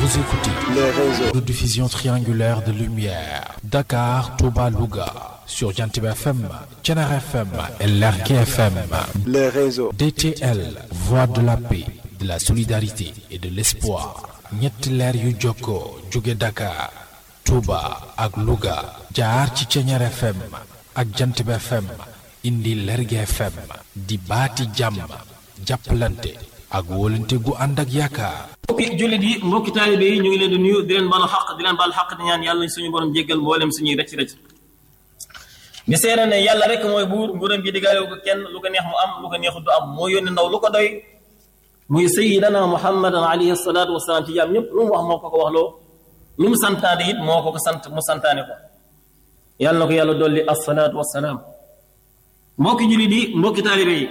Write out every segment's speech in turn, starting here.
Vous écoutez les réseaux, de diffusion triangulaire de lumière. Dakar, Touba, Louga. Sur Jantib FM, Tchenar FM et Lerke FM. les réseaux, DTL, Voix de la paix, de la solidarité et de l'espoir. ñetti leer yu jokkoo jóge Dakar, Touba ak Louga. jaar ci Tchenar FM ak Jantib FM. indi Lerke FM. di baati jàmm. jàppalante ak wóolante gu ànd ak yaakaar. mbokki jullit yi mbokki taalibe yi ñu ngi leen di nuyu di leen baalu xaq di leen baal xaq di ñaan yàlla nañ suñu borom jéggal mboolem suñuy rëcc rëcc di seere ne yàlla rek mooy buur nguuram gi diggaale ko kenn lu ko neex mu am lu ko neexut du am moo yónni ndaw lu ko doy muy sayidana muhammadan alayhi salaatu wasalaam ci jaam ñëpp lu mu wax moo ko ko wax loo lu mu santaane it moo ko ko sant mu santaane ko yàlla na ko yàlla dolli assalaatu wasalaam mbokki jullit yi mbokki taalibe yi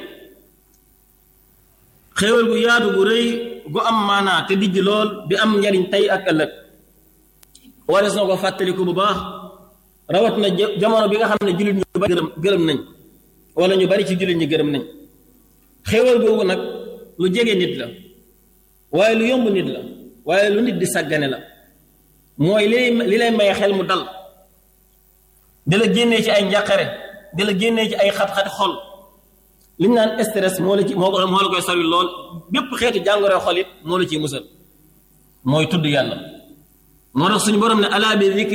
xéewal gu yaatu gu rëy gu am maanaa te dijj lool di am njariñ tey ak ëllëg warees na ko fàttaliku bu baax rawat na jamono bi nga xam ne jullit ñu bari gërëm gërëm nañ wala ñu bari ci jullit ñi gërëm nañ xéewal googu nag lu jege nit la waaye lu yomb nit la waaye lu nit di sàggane la mooy li li lay may xel mu dal di la génnee ci ay njàqare di la génnee ci ay xat-xati xol li ñu naan stress moo la ci moo moo la koy sori lool bépp xeetu jàngoro xol it moo la ciy musal mooy tudd yàlla moo tax suñu borom ne alaa bi